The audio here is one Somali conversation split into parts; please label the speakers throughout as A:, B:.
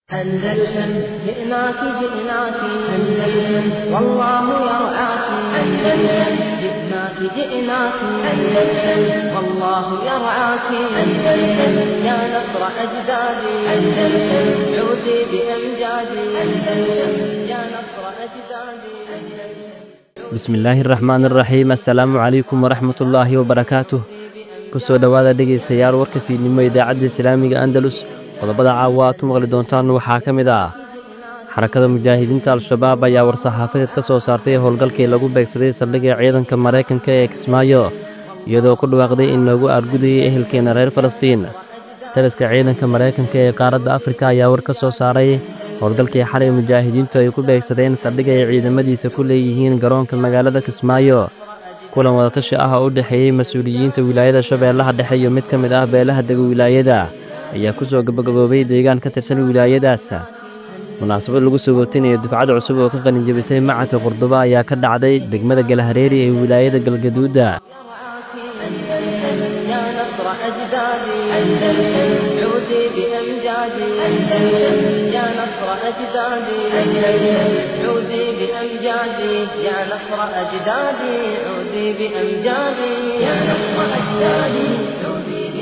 A: أندلسن جئناك جئناك أندلسن والله يرعاك أندلسن جئناك جئناك أندلسن والله يرعاك أندلسن يا نصر أجدادي أندلسن عودي بأمجادي أندلسن يا نصر أجدادي أندلسن
B: bismillaahi raxmaan iraxiim assalaamu calaykum waraxmatullaahi wabarakaatuh kusoo dhowaada dhegaystayaal warka fiidnimo idaacadda islaamiga andalus qodobada caawa aad ku maqli doontaan waxaa ka mid ah xarakada mujaahidiinta al-shabaab ayaa war-saxaafadeed ka soo saartay howlgalkii lagu beegsaday saldhigga ciidanka maraykanka ee kismaayo iyadoo ku dhawaaqday in loogu aargudayay ehelkeena reer falastiin taliska ciidanka maraykanka ee qaaradda afrika ayaa war ka soo saaray howlgalkii xalay mujaahidiintu ay ku beegsadeen saldhig ay ciidamadiisa ku leeyihiin garoonka magaalada kismaayo kulan wadatashi ah oo u dhexeeyey mas-uuliyiinta wilaayada shabeellaha dhexe iyo mid ka mid ah beelaha dega wilaayada ayaa ku soo gabagaboobay deegaan ka tirsan wilaayadaas munaasabad lagu soo gootinayo dufcad cusub oo ka qalinjabisay macadka qurdubo ayaa ka dhacday degmada galahareeri ee wilaayada galgaduudda
A: أندلسن يا نصر أجدادي أندلسن عودي بأمجادي أندلسن يا نصر أجدادي أندلسن عودي بأمجادي يا نصر أجدادي عودي بأمجادي يا نصر أجدادي عودي بأمجادي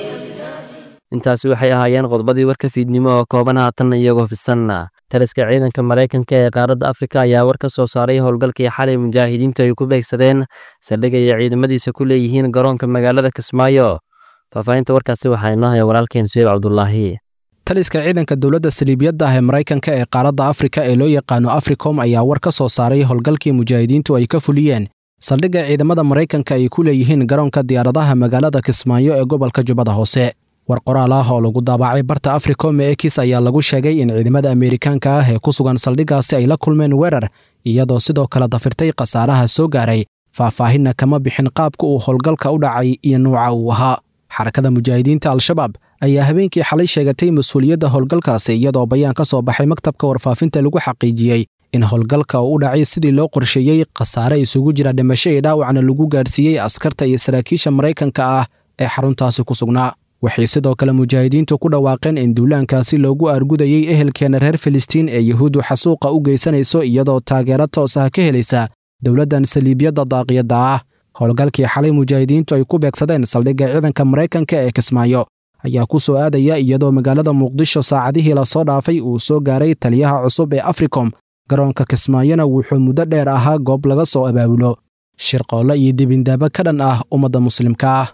B: intaasi waxay ahaayeen qodobadii warka fiidnimo oo kooban haatan iyagoo fisanna taliska ciidanka maraykanka ee qaaradda afrika ayaa war ka soo saaray howlgalkii xalay mujaahidiintu ay ku beegsadeen saldhig ay ciidamadiisa ku leeyihiin garoonka magaalada kismaayo faahfaahinta warkaasi waxaa inoo haya walaalkeen suheyb cabdulaahi
C: taliska ciidanka dowladda saliibiyadda ah ee maraykanka ee qaaradda afrika ee loo yaqaano africom ayaa war ka soo saaray howlgalkii mujaahidiintu ay ka fuliyeen saldhigga ciidamada maraykanka ay ku leeyihiin garoonka diyaaradaha magaalada kismaayo ee gobolka jubbada hoose war qoraal ah oo lagu daabacay barta africom ee ekis ayaa lagu sheegay in ciidamada ameerikaanka ah ee ku sugan saldhiggaasi ay la kulmeen weerar iyadoo sidoo kale dafirtay khasaaraha soo gaaray faahfaahinna kama bixin qaabka uu howlgalka u dhacay iyo nuuca uu ahaa xarakada mujaahidiinta al-shabaab ayaa habeenkii xalay sheegatay mas-uuliyadda howlgalkaasi iyadoo bayaan ka soo baxay maktabka warfaafinta lagu xaqiijiyey in howlgalka uu u dhacay sidii loo qorsheeyey khasaare isugu jira dhimasho iyo dhaawacna lagu gaarsiiyey askarta iyo saraakiisha maraykanka ah ee xaruntaasi ku sugnaa waxay sidoo kale mujaahidiintu ku dhawaaqeen in duulaankaasi loogu aargudayey ehelkeena reer filistiin ee yuhuuddu xasuuqa u geysanayso iyadoo taageero toos ah ka helaysa dowladdan saliibiyadda daaqiyadda ah howlgalkii xalay mujaahidiintu ay ku beegsadeen saldhigga ciidanka maraykanka ee kismaayo ayaa ku soo aadaya iyadoo magaalada muqdisho saacadihii lasoo dhaafay uu soo gaaray taliyaha cusub ee africom garoonka kismaayona wuxuu muddo dheer ahaa goob laga soo abaabulo shirqoolle iyo dibindaabo ka dhan ah ummadda muslimka ah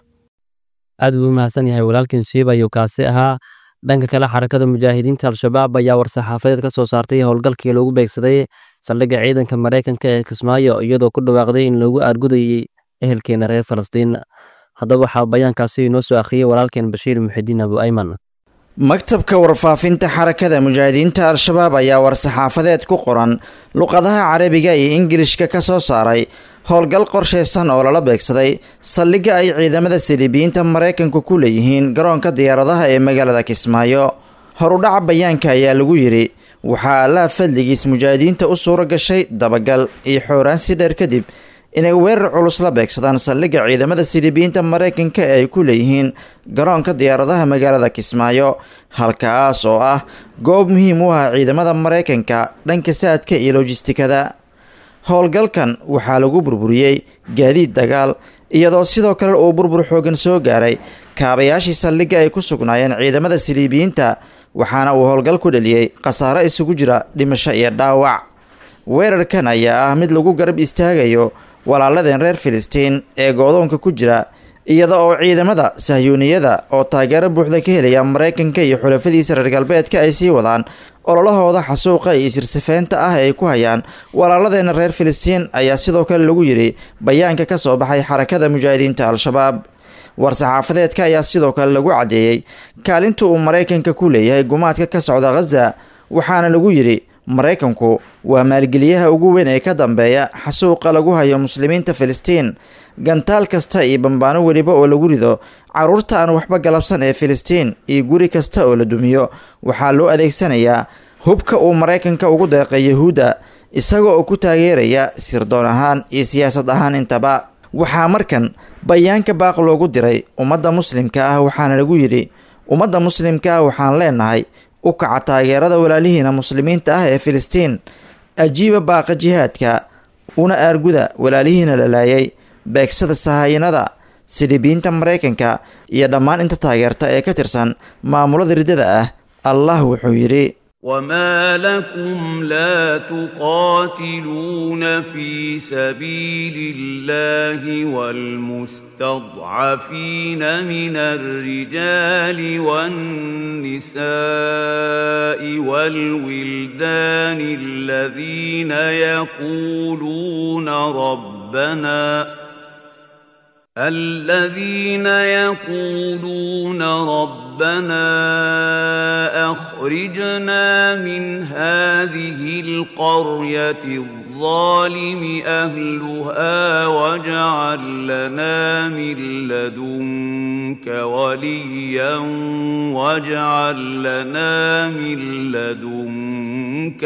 B: aad buu u mahadsan yahay walaalkiin suheyb ayuu kaasi ahaa dhanka kale xarakada mujaahidiinta al-shabaab ayaa war-saxaafadeed ka soo saartay howlgalkii lagu beegsaday saldhigga ciidanka maraykanka ee kismaayo iyadoo ku dhawaaqday in loogu aargudayey ehelkeena reer falastiin haddaba waxaa bayaankaasi inoo soo akhriyey walaalkeen bashiir muxidiin abu ayman
D: maktabka warfaafinta xarakada mujaahidiinta al-shabaab ayaa war-saxaafadeed ku qoran luqadaha carabiga iyo ingilishka ka soo saaray howlgal qorshaysan oo lala beegsaday saldhigga ay ciidamada saliibiyiinta maraykanku ku leeyihiin garoonka diyaaradaha ee magaalada kismaayo horudhaca bayaanka ayaa lagu yidhi waxaa allaha fadligiis mujaahidiinta u suura gashay dabagal iyo xooraansi dheer kadib inay weerar culus la beegsadaan saldhigga ciidamada siliibiyiinta maraykanka ee ay ku leeyihiin garoonka diyaaradaha magaalada kismaayo halkaas oo ah goob muhiim u ah ciidamada maraykanka dhanka saadka iyo lojistikada howlgalkan waxaa lagu burburiyey gaadiid dagaal iyadoo sidoo kale uu burbur xoogan soo gaaray kaabayaashii saldhigga ay ku sugnaayeen ciidamada siliibiyiinta waxaana uu howlgal ku dheliyey khasaare isugu jira dhimasho iyo dhaawac weerarkan ayaa ah mid lagu garab istaagayo walaaladeen reer filistiin ee goodoonka ku jira iyada oo ciidamada sahyuuniyada oo taageero buuxda ka helaya maraykanka iyo xulafadiisa reer galbeedka ay sii wadaan ololahooda xasuuqa iyo isirsafeynta ah ay ku hayaan walaaladeena reer filistiin ayaa sidoo kale lagu yidhi bayaanka ka soo baxay xarakada mujaahidiinta al-shabaab war-saxaafadeedka ayaa sidoo kale lagu caddeeyey kaalinta uu maraykanka ku leeyahay gumaadka ka socda khaza waxaana lagu yidhi maraykanku waa maalgeliyaha ugu weyn ee ka dambeeya xasuuqa lagu hayo muslimiinta filistiin gantaal kasta iyo bambaano weliba oo lagu rido carruurta aan waxba galabsan ee filistiin iyo guri kasta oo la dumiyo waxaa loo adeegsanayaa hubka uu maraykanka ugu deeqay yahuudda isaga oo ku taageeraya sirdoon ahaan iyo siyaasad ahaan intaba waxaa markan bayaanka baaq loogu diray ummadda muslimka ah waxaana lagu yidhi ummadda muslimka ah waxaan leenahay u kaca taageerada walaalihiina muslimiinta ah ee filistiin ajiiba baaqa jihaadka una aarguda walaalihiina la laayay beegsada sahayanada silibiyiinta maraykanka iyo dhammaan inta taageerta ee ka tirsan maamulada riddada ah allah wuxuu yidhi
E: وما لكم لا تقاتلون في سبيل الله والمستضعفين من الرجال والنساء والولدان الذين يقولون ربنا الذين يقولون ربنا اخرجنا من هذه القريه الظالم اهلها واجعل لنا من لدنك وليا واجعل لنا من لدنك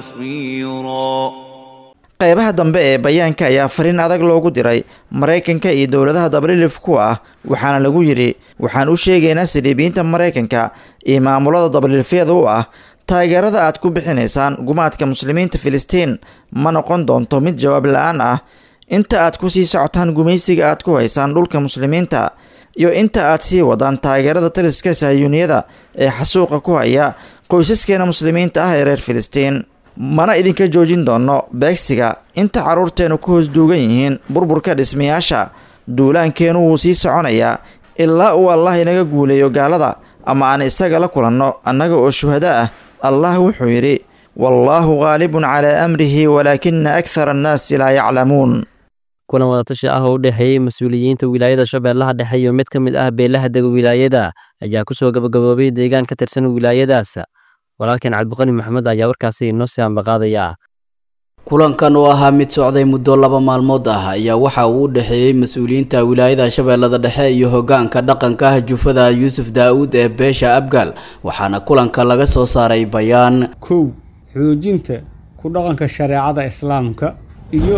E: نصيرا
D: qaybaha dambe ee bayaanka ayaa fariin adag loogu diray maraykanka iyo dowladaha dabalilif ku ah waxaana lagu yidhi waxaan u sheegaynaa saliibiyiinta maraykanka iyo maamulada dabalilifyada u ah taageerada aad ku bixinaysaan gumaadka muslimiinta filistiin ma noqon doonto mid jawaab la-aan ah inta aad ku sii socotaan gumaysiga aad ku haysaan dhulka muslimiinta iyo inta aad sii wadaan taageerada taliska sahyuuniyada ee xasuuqa ku haya qoysaskeena muslimiinta ah ee reer filistiin mana idinka joojin doono beegsiga inta carruurteennu ku hoos duugan yihiin burburka dhismayaasha duulaankeenu wuu sii soconayaa ilaa uu allah inaga guuleeyo gaalada ama aan isaga la kulanno annaga oo shuhado ah allah wuxuu yidhi wallaahu khaalibun calaa amrihi walaakina akhara annaasi laa yaclamuun
B: kulan wadatashi ah oo u dhexeeyey mas-uuliyiinta wilaayada shabeellaha dhexe iyo mid ka mid ah beelaha dega wilaayada ayaa kusoo gabagaboobay deegaan ka tirsan wilaayadaas walaalkeen cabdiqani maxamed ayaa warkaasi inoo sii ambaqaadaya
F: kulankan oo ahaa mid socday muddo laba maalmood ah ayaa waxa uu u dhexeeyey mas-uuliyiinta wilaayada shabeellada dhexe iyo hogaanka dhaqanka jufada yuusuf daa-uud ee beesha abgaal waxaana kulanka laga soo saaray bayaan
G: kow xoojinta ku dhaqanka shareecada islaamka iyo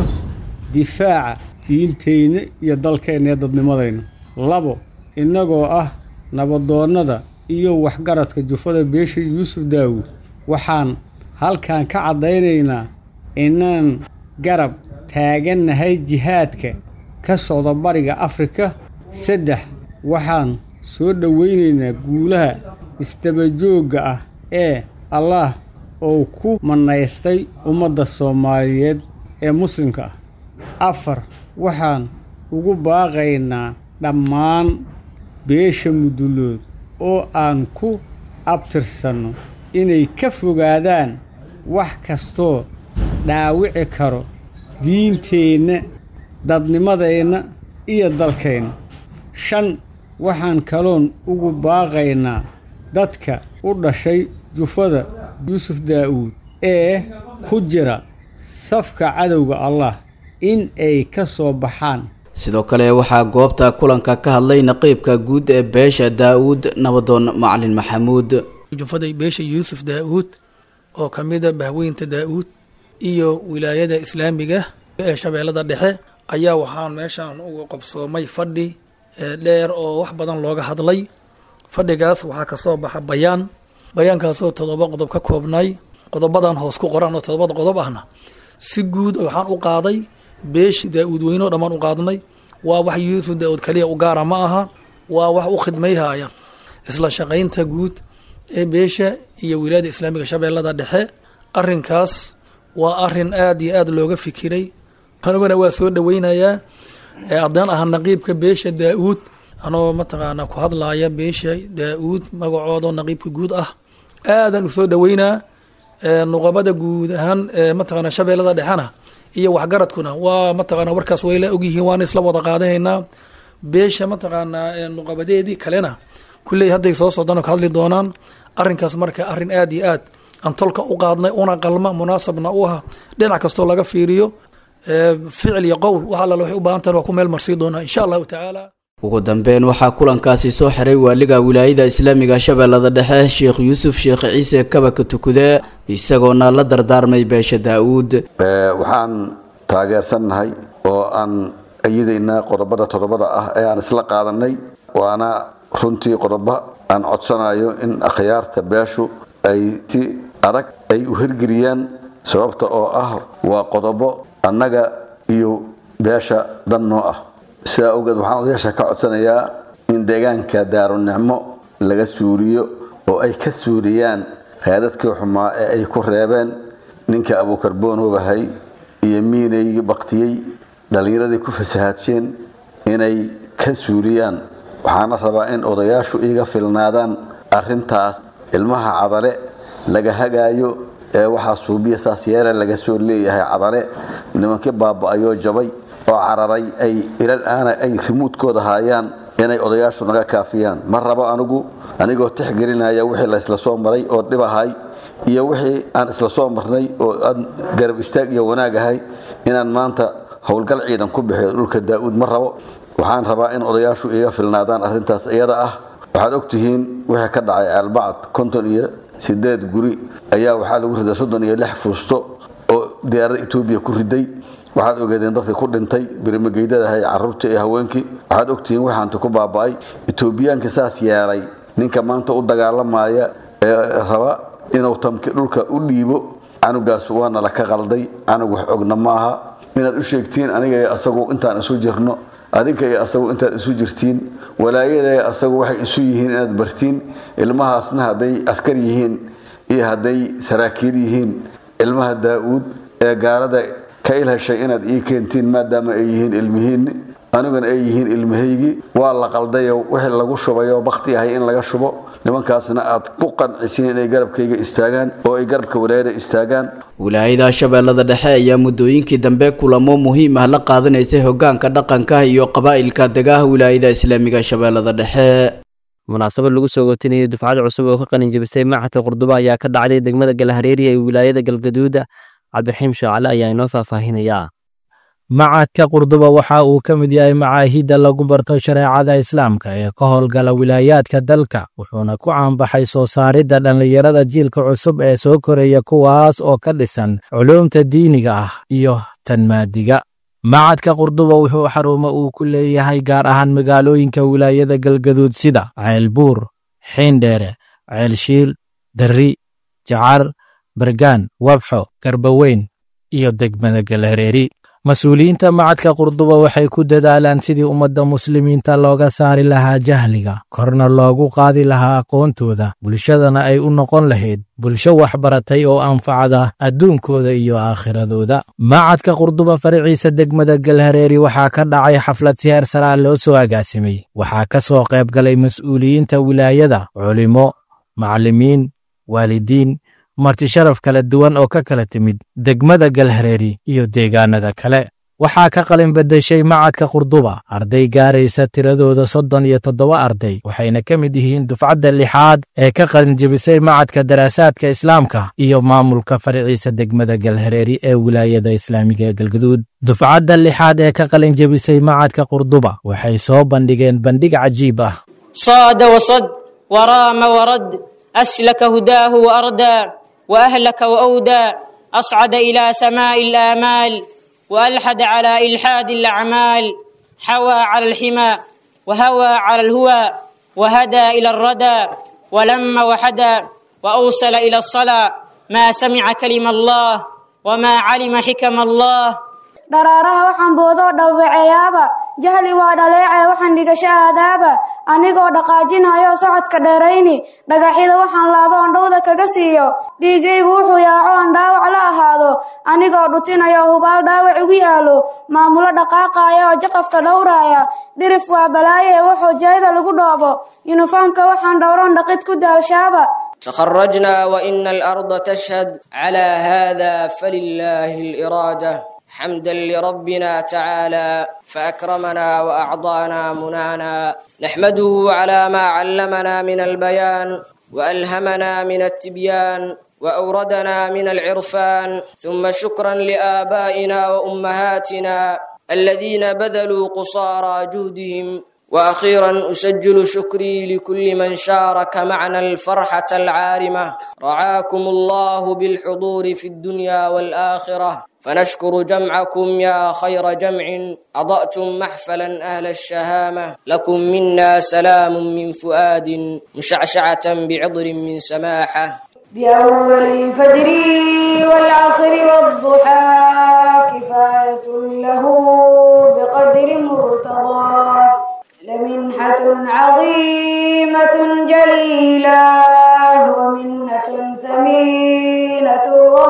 G: difaaca diinteyna iyo dalkeenna ee dadnimadayna labo innagoo ah nabadoonnada iyo waxgaradka jufada beesha yuusuf daawuud waxaan halkan ka caddaynaynaa inaan garab taagannahay jihaadka ka socda bariga afrika saddex waxaan soo dhowaynaynaa guulaha isdabajoogga ah ee allaah oo ku mannaystay ummadda soomaaliyeed ee muslimka ah afar waxaan ugu baaqaynaa dhammaan beesha mudulood oo aan ku abtirsanno inay ka fogaadaan wax kastoo dhaawici karo diinteenna dadnimadeenna iyo dalkeenna shan waxaan kaloon ugu baaqaynaa dadka u dhashay jufada yuusuf daa'uud ee ku jira safka cadowga allah in ay ka soo baxaan
F: sidoo kale waxaa goobta kulanka ka hadlay naqiibka guud ee beesha daa-uud nabadoon macalin maxamuud
H: jufaday beesha yuusuf daa-uud oo ka mida bahweynta daa-uud iyo wilaayada islaamiga ee shabeellada dhexe ayaa waxaan meeshaan uga qabsoomay fadhi dheer oo wax badan looga hadlay fadhigaas waxaa kasoo baxa bayaan bayaankaasoo todoba qodob ka koobnay qodobadan hoos ku qoran oo todobada qodob ahna si guud waxaan u qaaday beeshi daa-uud weynoo dhammaan u qaadnay waa wax yuusuf daa-uud kaliya u gaara ma aha waa wax u khidmayhaya isla shaqaynta guud ee beesha iyo wilaayada islaamiga shabeellada dhexe arinkaas waa arin aada iyo aada looga fikiray aniguna waa soo dhaweynayaa haddaan aha naqiibka beesha daa-uud anoo mataqaana ku hadlaaya beesha daa-uud magacoodo naqiibka guud ah aadan usoo dhaweynaa nuqabada guud ahaan mataqaana shabeellada dhexena iyo waxgaradkuna waa mataqaana warkaas wayla ogyihiin waana isla wada qaadahaynaa beesha mataqaanaa nuqabadeedii kalena kulley hadday soo socdaan oo ka hadli doonaan arrinkaas marka arrin aad iyo aad aan tolka u qaadnay una qalma munaasabna u ah dhinac kastoo laga fiiriyo ficil iyo qowl wax alla waxay u baahan tahan waa ku meel marsii doonaa insha allahu tacaala
F: ugu dambeyn waxaa kulankaasi soo xiray waaliga wilaayada islaamiga shabeellada dhexe sheekh yuusuf sheekh ciise kabaka tukude isagoona la dardaarmay beesha daa-uud
I: waxaan taageersannahay oo aan ayadaynaa qodobada todobada ah ee aan isla qaadanay waana runtii qodobo aan codsanayo in akhyaarta beeshu ay si adag ay u hirgeliyaan sababta oo ah waa qodobo annaga iyo beesha dan noo ah sidaa awgeed waxaan odayaasha ka codsanayaa in deegaanka daarunicmo laga suuriyo oo ay ka suuriyaan raadadkii xumaa ee ay ku reebeen ninka abuukarboonobahay iyo miinay baktiyey dhallinyaradii ku fasahaadsheen inay ka suuliyaan waxaana rabaa in odayaashu iga filnaadaan arrintaas ilmaha cadale laga hagaayo ee waxaa suubiya saas yeele laga soo leeyahay cadale nimankii baaba-ayoo jabay oo cararay ay ilal aana ay rimuudkooda haayaan inay odayaashu naga kaafiyaan ma rabo anigu anigoo tixgelinaya wixii laysla soo maray oo dhibahay iyo wixii aan isla soo marnay oo aan garab istaag iyo wanaag ahay inaan maanta howlgal ciidan ku bixiyo dhulka daa-uud ma rabo waxaan rabaa in odayaashu iga filnaadaan arrintaas iyada ah waxaad ogtihiin wixii ka dhacay ceelbacad konton iyo sideed guri ayaa waxaa lagu riday soddon iyo lix fuusto oo diyaarada etoobiya ku riday waxaad ogeedeen dadkii ku dhintay birimageydadahay caruurtii iyo haweenkii waxaad ogtihiin waxaanta ku baaba-ay etoobiyaanka saas yeelay ninka maanta u dagaalamaya ee raba inuu tamki dhulka u dhiibo canugaas waana la ka qalday canug wax ogna maaha inaad u sheegtiin aniga iyo asagu intaan isu jirno adinka iyo asagu intaad isu jirtiin walaayada asagu waxay isu yihiin inaad bartiin ilmahaasna hadday askar yihiin iyo hadday saraakiil yihiin ilmaha daa-uud ee gaalada ka ilheshay inaad ii keentiin maadaama ay yihiin ilmihiinni aniguna ay yihiin ilmahaygii waa la qaldayo wixii lagu shubayoo bakti ahay in laga shubo nimankaasna aad ku qancisiin inay garabkayga istaagaan oo ay garabka walaayada istaagaan
F: wilaayada shabeellada dhexe ayaa muddooyinkii dambe kulamo muhiim ah la qaadanaysay hogaanka dhaqanka iyo qabaa'ilka degaha wilaayada islaamiga shabeellada dhexe
B: munaasabad lagu soo gotinayay dufcad cusub oo ka qalin jebisay macadka qurduba ayaa ka dhacday degmada galhareeri ee wilaayada galgaduuda cabdiraxiim shaacale ayaa inoo faahfaahinayaa
J: macadka qurduba waxa uu ka mid yahay macaahidda lagu barto shareecada islaamka ee ka howlgala wilaayaadka dalka wuxuuna ku caanbaxay soo saaridda dhallinyarada jiilka cusub ee soo koraya kuwaas oo ka dhisan culuumta diiniga ah iyo tan maadiga macadka qurduba wuxuu xarumo uu ku leeyahay gaar ahaan magaalooyinka wilaayada galgaduud sida ceelbuur xiindheere ceelshiil darri jacar bargaan wabxo garbaweyn iyo degmada galhareeri mas-uuliyiinta macadka qurduba waxay ku dadaalaan sidii ummadda muslimiinta looga saari lahaa jahliga korna loogu qaadi lahaa aqoontooda bulshadana ay u noqon lahayd bulsho waxbaratay oo anfacda adduunkooda iyo aakhiradooda macadka qurduba faraciisa degmada galhareeri waxaa ka dhacay xaflad si heer saraa loo soo agaasimay waxaa ka soo qayb galay mas-uuliyiinta wilaayada culimo macallimiin waalidiin marti sharaf kala duwan oo ka kala timid degmada galhareeri iyo deegaanada kale waxaa ka qalin beddeshay macadka qurduba arday gaaraysa tiradooda soddon iyo toddoba arday waxayna ka mid yihiin dufcadda lixaad ee ka qalin jebisay macadka daraasaadka islaamka iyo maamulka faraciisa degmada galhareeri ee wilaayada islaamiga ee galgaduud dufcadda lixaad ee ka qalin jebisay macadka qurduba waxay soo bandhigeen bandhig cajiib ah
K: صاد وصد ورام ورد أسلك هداه وأردى وأهلك وأودى أصعد إلى سماء الآمال وألحد على إلحاد الأعمال حوى على الحمى وهوى على الهوى وهدى إلى الردى ولم وحدى وأوصل إلى الصلاة ما سمع كلم الله وما علم حكم الله
L: dharaaraha waxaan boodoo dhawbaceeyaaba jahli waa dhaleecee waxaan dhigasho aadaaba anigoo dhaqaajinhayo socodka dheerayni dhagaxyada waxaan laado on dhowda kaga siiyo dhiiggaygu wuxuu yaaco on dhaawac la ahaado anigoo dhutinayo hubaal dhaawac igu yaalo maamulo dhaqaaqaaya oo jaqafka dhowraaya dhirif waa balaaye wuxuu jayda lagu dhoobo yuniformka waxaan dhowroon dhaqid ku daalshaaba
K: تخرجنا وإن الأرض تشهد على هذا فلله الإرادة حمدا لربنا تعالى فأكرمنا وأعطانا منانا نحمده على ما علمنا من البيان وألهمنا من التبيان وأوردنا من العرفان ثم شكرا لآبائنا وأمهاتنا الذين بذلوا قصارى جهدهم واخيرا اسجل شكري لكل من شارك معنا الفرحه العارمه رعاكم الله بالحضور في الدنيا والاخره فنشكر جمعكم يا خير جمع اضاتم محفلا اهل الشهامه لكم منا سلام من فؤاد مشعشعه بعطر من سماحه
L: بأول الفجر والعصر والضحى كفاية له بقدر مرتضى لمنحة عظيمة جليلة ومنة ثمينة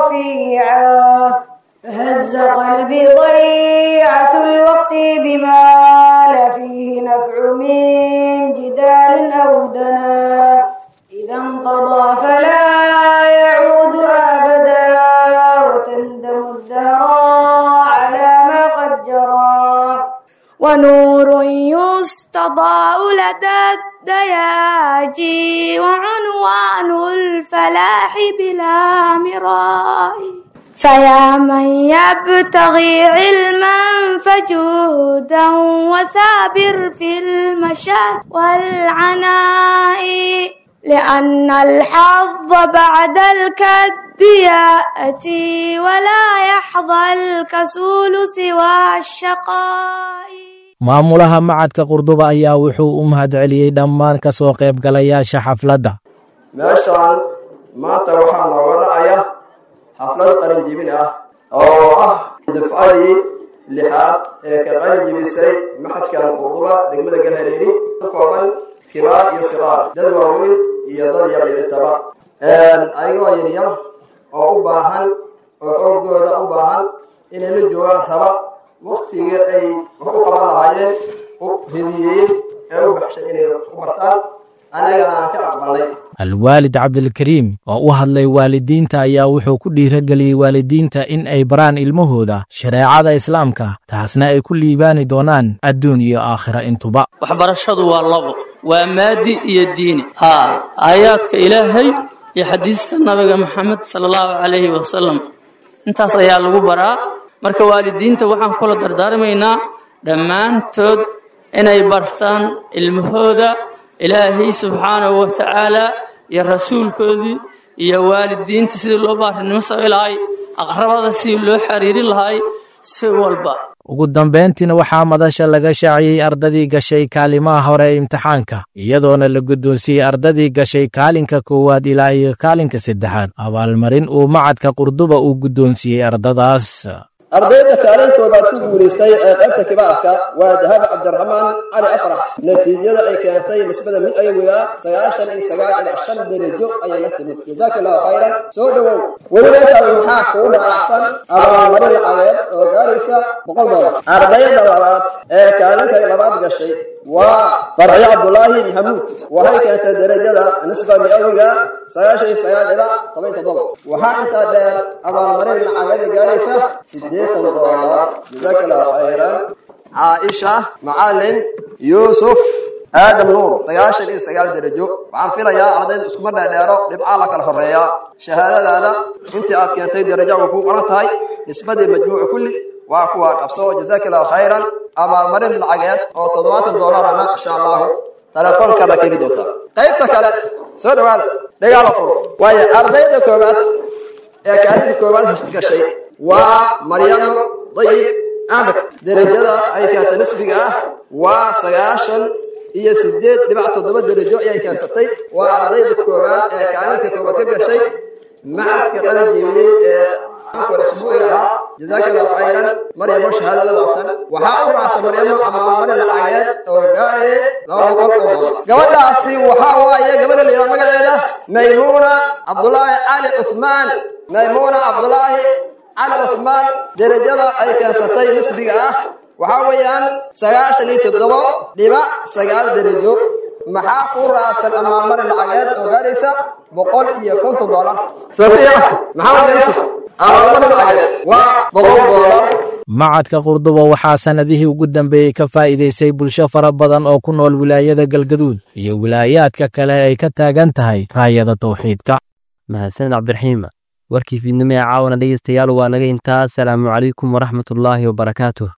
L: رفيعة فهز قلبي ضيعة الوقت بما لا فيه نفع من جدال أو دنا إذا انقضى فلا يعود أبدا وتندم الدهر على ما قد جرى ونور يستضاء لدى الدياجي وعنوان الفلاح بلا مراء فيا من يبتغي علما فجودا وثابر في المشاء والعناء لأن الحظ بعد الكد يأتي ولا يحظى الكسول سوى الشقاء
J: maamulaha macadka qurduba ayaa wuxuu u mahadceliyey dhammaan ka soo qaybgalayaasha xafladda
M: meeshaan maanta waxaa nooga dhacaya xaflad qalinjibin ah oo ah dafcadii lixaad ee ka qalinjibisay maxadkan qurduba degmada galhareeri ka kooban kibaar iyo siqaar dad waaweyn iyo dad yar intaba ayagoo yaryar oo u baahan oo xoogooda u baahan inay la joogaan raba waktigii ay wax u qaban lahaayeen u hediyeeyey ee u baxshay inay u bartaan anagana aan ka aqbalnay
J: alwaalid cabdilkariim oo u hadlay waalidiinta ayaa wuxuu ku dhiirageliyey waalidiinta in ay baraan ilmahooda shareecada islaamka taasna ay ku liibaani doonaan adduun iyo aakhira intuba
N: waxbarashadu waa labo waa maadi iyo diini haa aayaadka ilaahay iyo xadiista nabiga maxamed sala allahu calayhi wasalam intaas ayaa lagu baraa marka waalidiinta waxaan kula dardaarmaynaa dhammaantood inay bartaan ilmahooda ilaahay subxaanahu wa tacaala iyo rasuulkoodii iyo waalidiinta sidii loo baarinimo samayn lahay aqrabada sidii loo xiriirin lahay si walba
J: ugu dambayntiina waxaa madasha laga shaaciyey ardadii gashay kaalimaha hore ee imtixaanka iyadoona la guddoonsiiyey ardadii gashay kaalinka koowaad ilaa iyo kaalinka saddexaad abaalmarin uu macadka qurduba uu guddoonsiiyey ardadaas
M: ardayda kaalin koobaad ku guulaystay ee qaybta kibaarka waa dahab cabdiraxmaan cali afrax natiijada ay keentay nisbada mid ayawiga sagaashan iyo sagaal dhibac shan darajo ayay la timid jazaaka allahu khayran soo dhowow weliba intaas maxaa kuu dhaacsan abaalmarin lacageed oo gaaraysa boqol doolar ardayda labaad ee kaalinka labaad gashay waa farciyo cabdulaahi maxamuud waxay keentay darajada nisba miawiga sagaashan iyo sagaal dhibac toban toddoba waxaa intaa dheer abaalmarin lacageeda gaaraysa sideetan doolar jazaaka allahu khayran caaisha macalin yuusuf aadam nuur sagaashan iyo sagaal darajo waxaan filayaa ardayda iskuma dheerdheero dhibcaa la kala horeeyaa shahaadadaada intii aad keentay darajo way kuu qoran tahay nisbadii majmuuca kulli waa kuwa qabso jazaaka allahu khayran abaalmarin lacageed oo toddobaatan doolarana insha allahu telefoonkaada keeni doontaa qaybta kale soo dhawaada dhagaala furo waayo ardayda koobaad ee kaalinta koobaad gashay waa maryamo dayib axmed derajada ay keentay nisbiga ah waa sagaashan iyo sideed dhibac toddoba darajo ayay keensatay waa ardayda koobaad ee kaalinta koobaad ka gashay macadka qalin jeebiyey ee asbuuci ahaa jazaaka allahu khayran maryamo shahaadada waatan waxaa u raacsan maryamo amaamarin lacageed oo gaaraya laba boqol oo dolar gabadhaasi waxaa waaye gabadha la yidhaha magaceeda maymuuna cabdulaahi cali cuthmaan maymuuna cabdulaahi cali cuthmaan derajada ay keensatay nisbiga ah waxaa weeyaan sagaashan iyo toddobo dhibac sagaal derajo maxaa ku raacsan amaamarin lacageed oo gaaraysa boqol iyo konton doolar safiya maxamed yuusuf amaamarin lacageed waa boqol doolar
J: macadka qurduba waxaa sannadihii ugu dambeeyey ka faa'iidaysay bulsho fara badan oo ku nool wilaayada galgaduud iyo wilaayaadka kale ay ka taagan tahay raayada tawxiidka
B: mahadsaned cabdiraxiima warkii fiidnimo ee caawana dhegeystayaal waa naga intaa asalaamu calaykum waraxmatullaahi wabarakaatuh